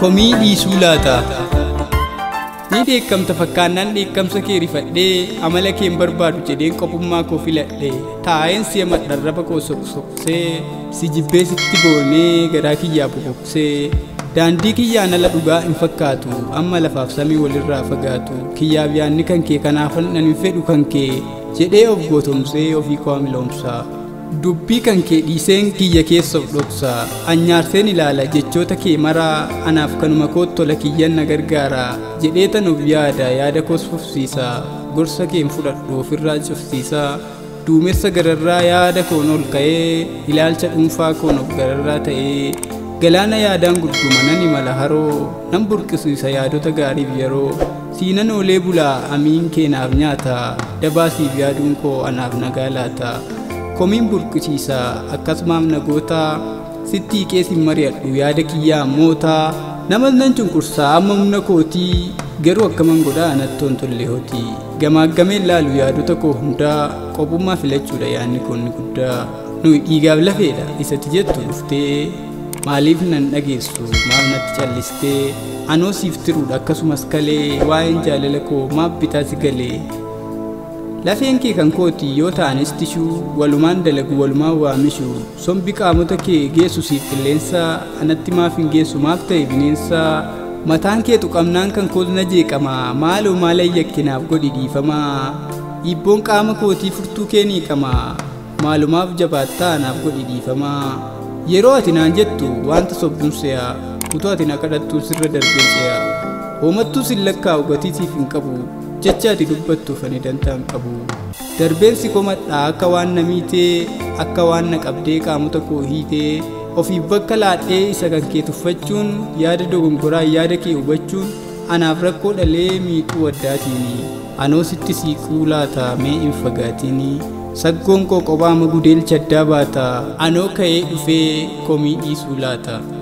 komii dhiisuu laata ni dheekkamta fakkaannaan dheekkamsa kee rifadhee amala keen barbaadu jedheen qophummaa koo filadhe taa'een si'a madharraba koo soqsoqsee si jibbee sitti boonee garaa kiyyaa boqoqsee daandii kiyyaan ala dhugaa hin fakkaatu amma lafaaf samii walirraa fagaatu kiyyaaf yaanni kan kee kanaafan nan hin fedhu kan kee jedhee of gootomsee ofii koo miloomsa dubbii kan kee dhiiseen kiyya keessa of dhoksa anyaarseen ilaala jechoota kee maraa anaaf kanuma kootti tola kiyyan na gargaara jedhee tan of yaada yaada koos fufsiisa gorsa keen fudhadhu ofirraa cufsiisa duumessa gararraa yaada koon ol ka'ee ilaalcha dhuunfaa koon of gararraa ta'ee galaana yaadaan gudduma nan imala haroo nan burqisiisa yaadota gaariif yeroo siinan oolee bulaa amiin keenaaf nyaata dabaasiif yaaduun koo anaaf nagaa laata komiin burqisiisa akkasumaaf nagoota sitti hiqeesin mari'adhu yaada kiyyaa mootaa namas nan cunqursaa amma humna kootii garuu akkaman godhaa anattoon tolle hotii gamaaggameen laalu yaadota koo hundaa qophummaa filachuudha yaadni koonni guddaa nuyi dhiigaaf lafeedha isatti jettu dhuftee maaliif nan dhageessu maaf natti callistee anoo siif tiruudha akkasumas kalee waa'een jaalala koo maaf bitaa si galee lafeen kee kan kooti yoo ta'anis tishuu walumaan dalagu walumaan waamishu sombi qaamota kee geessu siif qilleensa anatti maaf hin geessu maaf ta'e bineensa mataan kee tuqamnaan kan koos na jeeqama maaloo maala yakkinaaf godhi dhiifamaa dhiibboon qaama kootii furtuu kee ni qama maalumaaf jabaattaa anaaf godhi dhiifamaa yeroo ati naan jettu wanta sobduun se'a utuu ati na kadhattuu sirra darbee ce'a hoomattuu sin lakkaa'u gatii siif hin qabu jecha ati dubbattuuf ani dantaa hin qabu darbeensi komadhaa akka waan na miitee akka waan na qabdee qaamota koo hiitee ofiif bakka laadhee isa kan kee tuffachuun yaada dogongoraa yaada kee hubachuun anaaf rakkoo dhalee miixuu addaatiini anoo sitti siiquu laata mee hin fagaatiini saggoon koo qophaama gudeelcha addaa baata anoo ka'ee dhufee komii dhiisuu laata